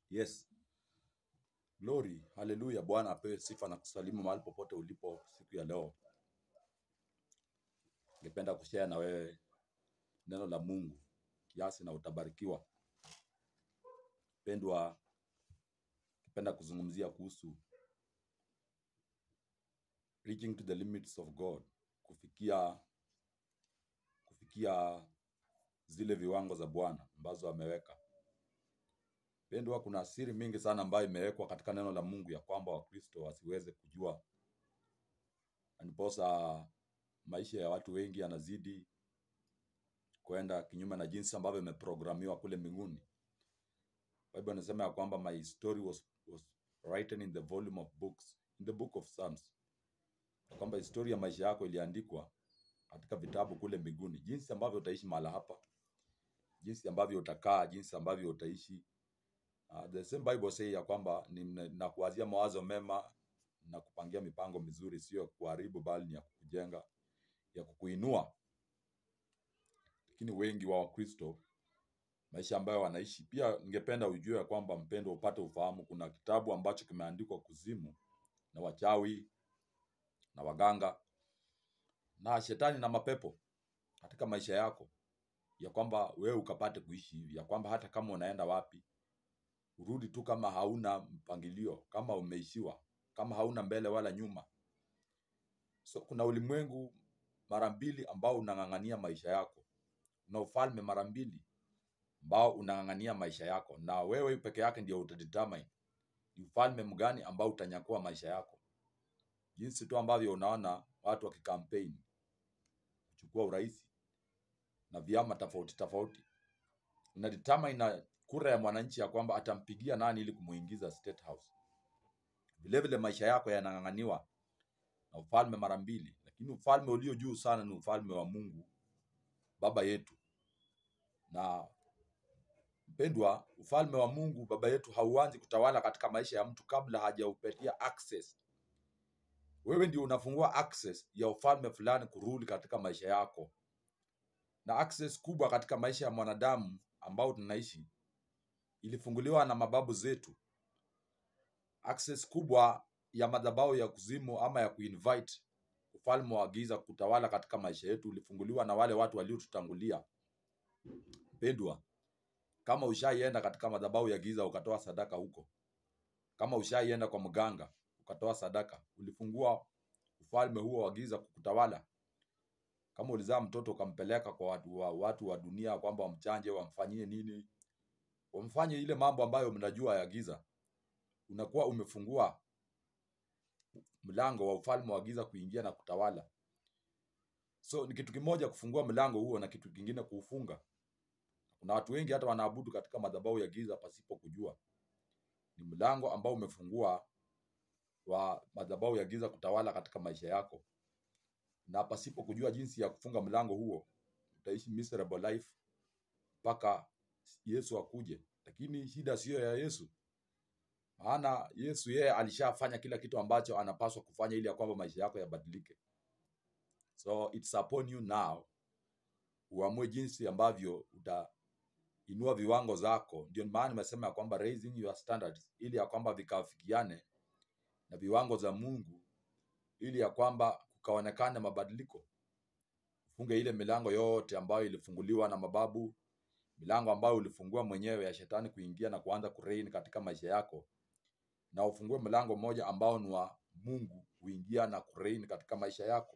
Yes. Glory. Haleluya. Bwana apewe sifa na kusalimu mahali popote ulipo siku ya leo. Ningependa kushare na wewe neno la Mungu kiasi na utabarikiwa. Pendwa, ningependa kuzungumzia kuhusu reaching to the limits of God, kufikia kufikia zile viwango za Bwana ambazo ameweka. Pendwa, kuna siri mingi sana ambayo imewekwa katika neno la Mungu ya kwamba Wakristo wasiweze kujua, na ndiposa maisha ya watu wengi yanazidi kwenda kinyume na jinsi ambavyo imeprogramiwa kule mbinguni. Bible inasema ya kwamba my story was, was written in the volume of books, in the book of Psalms, ya kwamba historia ya maisha yako iliandikwa katika vitabu kule mbinguni, jinsi ambavyo utaishi mahala hapa, jinsi ambavyo utakaa, jinsi ambavyo utaishi. Uh, the same Bible say ya kwamba ni- nakuwazia mawazo mema na kupangia mipango mizuri, sio ya kuharibu, bali ni ya kukujenga, ya kukuinua. Lakini wengi wa Wakristo maisha ambayo wanaishi, pia ningependa ujue ya kwamba mpendo, upate ufahamu, kuna kitabu ambacho kimeandikwa kuzimu na wachawi na waganga na shetani na mapepo katika maisha yako, ya kwamba wewe ukapate kuishi hivi, ya kwamba hata kama unaenda wapi urudi tu kama hauna mpangilio, kama umeishiwa, kama hauna mbele wala nyuma. So kuna ulimwengu mara mbili ambao unang'ang'ania maisha yako, kuna ufalme mara mbili ambao unang'ang'ania maisha yako, na wewe peke yake ndio utadetermine ni ufalme mgani ambao utanyakua maisha yako. Jinsi tu ambavyo unaona watu wakikampaign kuchukua urais na vyama tofauti tofauti, una determine na kura ya mwananchi ya kwamba atampigia nani ili kumuingiza State House. Vile vile maisha yako yanang'ang'aniwa na ufalme mara mbili, lakini ufalme ulio juu sana ni ufalme wa Mungu Baba yetu. Na mpendwa, ufalme wa Mungu Baba yetu hauanzi kutawala katika maisha ya mtu kabla hajaupatia access. Wewe ndio unafungua access ya ufalme fulani kurudi katika maisha yako, na access kubwa katika maisha ya mwanadamu ambao tunaishi ilifunguliwa na mababu zetu. Access kubwa ya madhabahu ya kuzimu ama ya kuinvite ufalme wa giza kutawala katika maisha yetu ulifunguliwa na wale watu waliotutangulia. Mpendwa, kama ushaienda katika madhabahu ya giza ukatoa sadaka huko, kama ushaienda kwa mganga ukatoa sadaka, ulifungua ufalme huo wa giza kukutawala. Kama ulizaa mtoto ukampeleka kwa watu wa, watu wa dunia kwamba wamchanje, wamfanyie nini, wamfanye ile mambo ambayo mnajua ya giza, unakuwa umefungua mlango wa ufalme wa giza kuingia na kutawala. So ni kitu kimoja kufungua mlango huo na kitu kingine kuufunga. Kuna watu wengi hata wanaabudu katika madhabahu ya giza pasipo kujua. Ni mlango ambao umefungua wa madhabahu ya giza kutawala katika maisha yako, na pasipo kujua jinsi ya kufunga mlango huo, utaishi miserable life mpaka Yesu akuje. Lakini shida siyo ya Yesu, maana Yesu yeye alishafanya kila kitu ambacho anapaswa kufanya ili ya kwamba maisha yako yabadilike. So it's upon you now uamue jinsi ambavyo utainua viwango zako. Ndio maana nimesema ya kwamba raising your standards, ili ya kwamba vikafikiane na viwango za Mungu, ili ya kwamba kukaonekane mabadiliko. Funge ile milango yote ambayo ilifunguliwa na mababu, milango ambayo ulifungua mwenyewe ya shetani kuingia na kuanza kureign katika maisha yako, na ufungue mlango mmoja ambao ni wa Mungu kuingia na kureign katika maisha yako.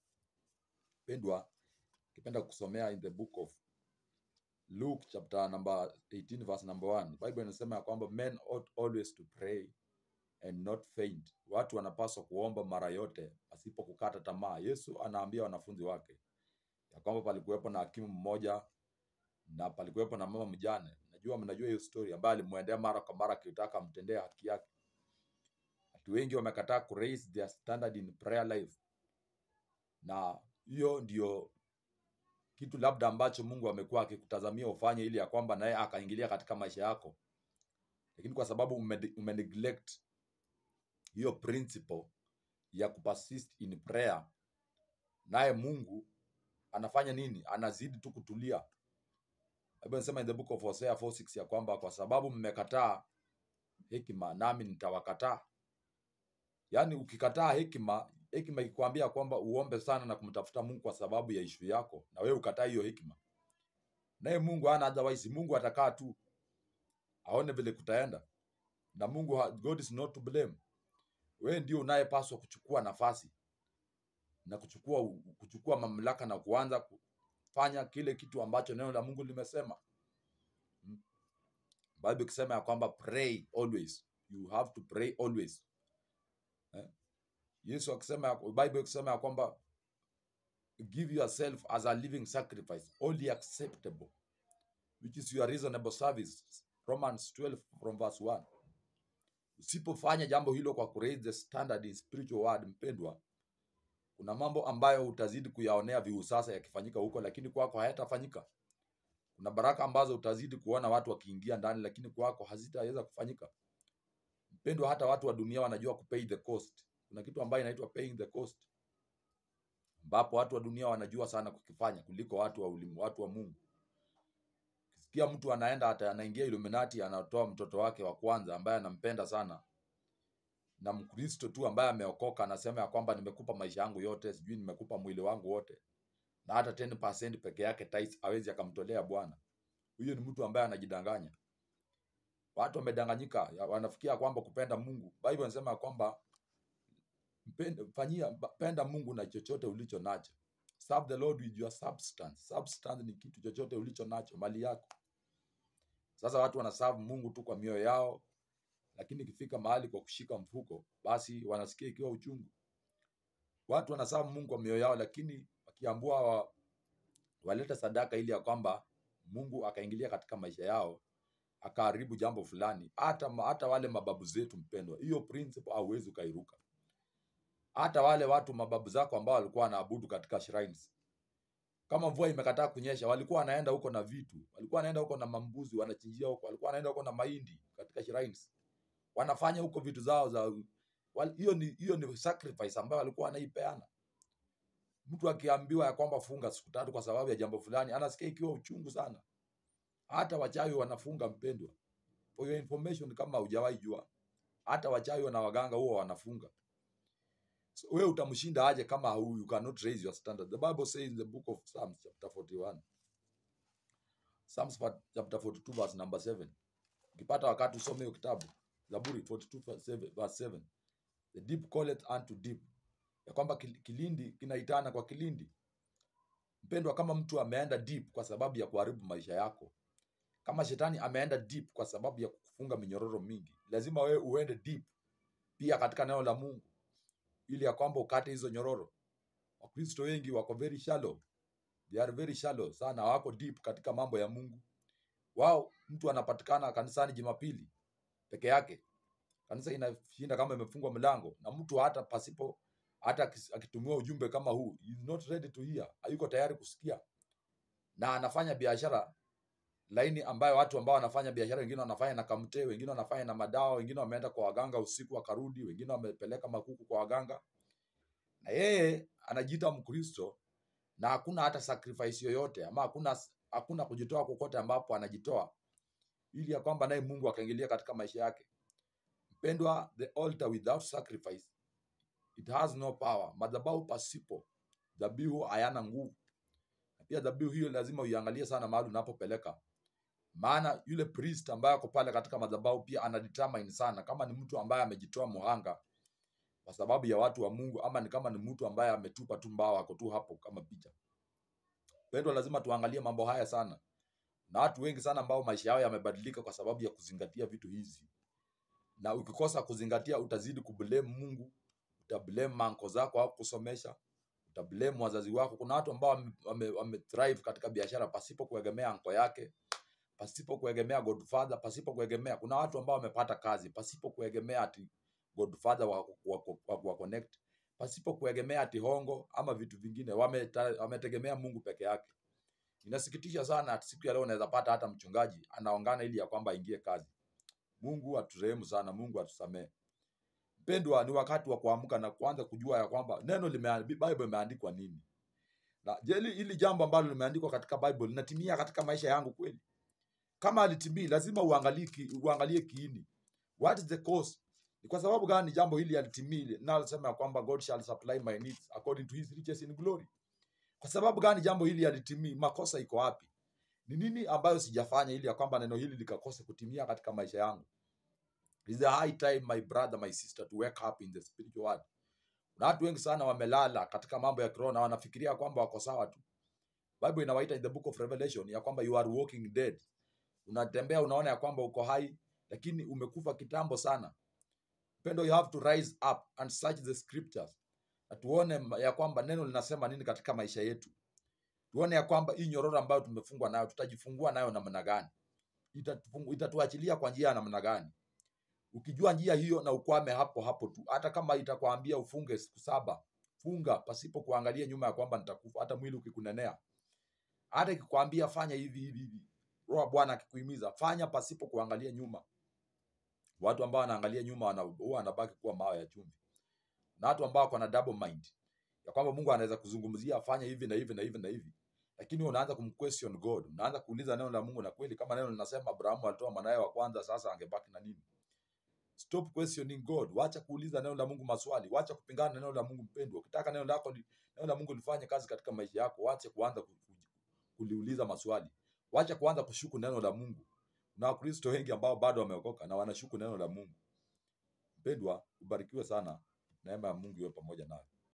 Pendwa, kipenda kusomea in the book of Luke chapter number 18 verse number 1. Bible inasema ya kwamba men ought always to pray and not faint. Watu wanapaswa kuomba mara yote pasipo kukata tamaa. Yesu anaambia wanafunzi wake ya kwamba palikuwepo na hakimu mmoja na palikuwepo na mama mjane. Najua mnajua hiyo story, ambaye alimwendea mara kwa mara akitaka amtendee haki yake. Watu wengi wamekataa ku raise their standard in prayer life, na hiyo ndio kitu labda ambacho Mungu amekuwa akikutazamia ufanye, ili ya kwamba naye akaingilia katika maisha yako, lakini kwa sababu ume, ume neglect hiyo principle ya kupersist in prayer, naye Mungu anafanya nini? Anazidi tu kutulia. Bible inasema in the book of Hosea 4:6 ya kwamba kwa sababu mmekataa hekima, nami nitawakataa. Yaani ukikataa hekima, hekima ikikwambia kwamba uombe sana na kumtafuta Mungu kwa sababu ya ishu yako, na wewe ukataa hiyo hekima, naye Mungu hana otherwise. Mungu atakaa tu aone vile kutaenda, na Mungu ha- God is not to blame. Wewe ndio unayepaswa kuchukua nafasi na kuchukua kuchukua mamlaka na kuanza kufanya kile kitu ambacho neno la Mungu limesema. Mm. Bible ikisema ya kwamba pray always, you have to pray always. Eh? Yesu akisema ya- Bible ikisema ya kwamba give yourself as a living sacrifice, only acceptable, which is your reasonable service. Romans 12 from verse 1. Usipofanya jambo hilo kwa kuraise the standard in spiritual word, mpendwa, kuna mambo ambayo utazidi kuyaonea viu sasa yakifanyika huko, lakini kwako hayatafanyika. Kuna baraka ambazo utazidi kuona watu wakiingia ndani, lakini kwako hazitaweza kufanyika. Mpendwa, hata watu wa dunia wanajua kupay the cost. Kuna kitu ambayo inaitwa paying the cost, ambapo watu wa dunia wanajua sana kukifanya kuliko watu wa ulimu, watu wa Mungu. Ukisikia mtu anaenda hata anaingia Illuminati, anatoa mtoto wake wa kwanza ambaye anampenda sana, na Mkristo tu ambaye ameokoka anasema ya kwamba nimekupa maisha yangu yote, sijui nimekupa mwili wangu wote, na hata 10% peke yake tithes hawezi akamtolea Bwana. Huyo ni mtu ambaye anajidanganya. Watu wamedanganyika, ya- wanafikia kwamba kupenda Mungu. Bible inasema ya kwamba mpende, fanyia penda Mungu na chochote ulicho nacho. Serve the Lord with your substance. Substance ni kitu chochote ulicho nacho, mali yako. Sasa watu wanaserve Mungu tu kwa mioyo yao, lakini ikifika mahali kwa kushika mfuko, basi wanasikia ikiwa uchungu. Watu wanaserve Mungu kwa mioyo yao, lakini wakiambua wa, walete sadaka ili ya kwamba Mungu akaingilia katika maisha yao akaharibu jambo fulani, hata ma- hata wale mababu zetu mpendwa, hiyo principle hauwezi ukairuka. Hata wale watu mababu zako ambao walikuwa wanaabudu katika shrines, kama mvua imekataa kunyesha, walikuwa wanaenda huko na vitu, walikuwa wanaenda huko na mambuzi wanachinjia huko, walikuwa wanaenda huko na mahindi katika shrines, wanafanya huko vitu zao za wal- hiyo ni hiyo ni sacrifice ambayo walikuwa wanaipeana. Mtu akiambiwa ya kwamba funga siku tatu kwa sababu ya jambo fulani, anasikia ikiwa uchungu sana. Hata wachawi wanafunga mpendwa. For your information, kama hujawahi jua, hata wachawi na waganga huwa wanafunga. So, wewe utamshinda aje kama hu- you cannot raise your standard? The Bible says in the book of Psalms chapter 41, Psalms fa- chapter 42 verse number 7. Ukipata wakati usome hiyo kitabu Zaburi 42 verse 7 verse 7. The deep calleth unto deep, ya kwamba kil- kilindi kinaitana kwa kilindi. Mpendwa, kama mtu ameenda deep kwa sababu ya kuharibu maisha yako, kama shetani ameenda deep kwa sababu ya kufunga minyororo mingi, lazima wewe uende deep pia katika neno la Mungu ili ya kwamba ukate hizo nyororo. Wakristo wengi wako very shallow, they are very shallow sana, wako deep katika mambo ya Mungu. Wao mtu anapatikana kanisani Jumapili peke yake, kanisa inashinda kama imefungwa mlango, na mtu hata pasipo hata akis- akitumiwa ujumbe kama huu, he is not ready to hear, hayuko tayari kusikia, na anafanya biashara laini ambayo watu ambao wanafanya biashara, wengine wanafanya na kamte, wengine wanafanya na madawa, wengine wameenda kwa waganga usiku wakarudi, wengine wamepeleka makuku kwa waganga, na yeye anajiita Mkristo na hakuna hata sacrifice yoyote ama hakuna hakuna kujitoa kokote ambapo anajitoa ili ya kwamba naye Mungu akaingilia katika maisha yake. Mpendwa, the altar without sacrifice it has no power. Madhabahu pasipo dhabihu hayana nguvu. Na pia dhabihu hiyo lazima uiangalie sana mahali unapopeleka, maana yule priest ambaye ako pale katika madhabahu pia anadetermine sana kama ni mtu ambaye amejitoa muhanga kwa sababu ya watu wa Mungu ama ni kama ni mtu ambaye ametupa tu mbao ako tu hapo kama picha. Pendwa, lazima tuangalie mambo haya sana, na watu wengi sana ambao maisha yao yamebadilika kwa sababu ya kuzingatia vitu hizi, na ukikosa kuzingatia utazidi kublame Mungu, utablame manko zako au kusomesha, utablame wazazi wako. Kuna watu ambao wame, wame, wame thrive katika biashara pasipo kuegemea anko yake, pasipo kuegemea godfather, pasipo kuegemea. Kuna watu ambao wamepata kazi pasipo kuegemea ati godfather wa, wa, wa, wa connect, pasipo kuegemea ati hongo ama vitu vingine, wameta- wametegemea Mungu peke yake. Inasikitisha sana ati siku ya leo unaweza pata hata mchungaji anaongana ili ya kwamba aingie kazi. Mungu aturehemu sana, Mungu atusamee. Mpendwa, ni wakati wa kuamka na kuanza kujua ya kwamba neno lime, Bible imeandikwa nini, na je, hili hili jambo ambalo limeandikwa katika Bible linatimia katika maisha yangu kweli? Kama alitimii, lazima uangalie, ki, uangalie kiini, What is the cause? Ni kwa sababu gani jambo hili halitimii linalosema ya kwamba God shall supply my needs according to his riches in glory? Kwa sababu gani jambo hili halitimii? Makosa iko wapi? Ni nini ambayo sijafanya ili ya kwamba neno hili likakose kutimia katika maisha yangu? It is a high time my brother, my sister to wake up in the spiritual world. Na watu wengi sana wamelala katika mambo ya kiroho na wanafikiria kwamba wako sawa tu. Bible inawaita in the book of Revelation ya kwamba you are walking dead. Unatembea unaona ya kwamba uko hai lakini umekufa kitambo sana. Pendo, you have to rise up and search the scriptures. Na tuone ma- ya kwamba neno linasema nini katika maisha yetu. Tuone ya kwamba hii nyororo ambayo tumefungwa nayo tutajifungua nayo namna gani? Itatufungu- Itatuachilia kwa njia ya namna gani? Ukijua njia hiyo na ukwame hapo hapo tu, hata kama itakwambia ufunge siku saba, funga pasipo kuangalia nyuma ya kwamba nitakufa, hata mwili ukikunenea. Hata ikikwambia fanya hivi hivi hivi, roho wa Bwana akikuhimiza fanya pasipo kuangalia nyuma. Watu ambao wanaangalia nyuma wana- huwa wanabaki kuwa mawe ya chumvi, na watu ambao wako na double mind ya kwamba Mungu anaweza kuzungumzia fanya hivi na hivi na hivi na hivi, lakini unaanza kumquestion God, unaanza kuuliza neno la Mungu, na kweli kama neno linasema Abrahamu alitoa mwanawe wa kwanza, sasa angebaki na nini? Stop questioning God. Wacha kuuliza neno la Mungu maswali, wacha kupingana na neno la Mungu. Mpendwa, ukitaka neno lako li- neno la Mungu lifanye kazi katika maisha yako, wacha kuanza ku- ku- kuliuliza maswali, wacha kuanza kushuku neno la Mungu. Na Wakristo wengi ambao bado wameokoka na wanashuku neno la Mungu. Mpendwa, ubarikiwe sana, neema ya Mungu iwe pamoja nawe.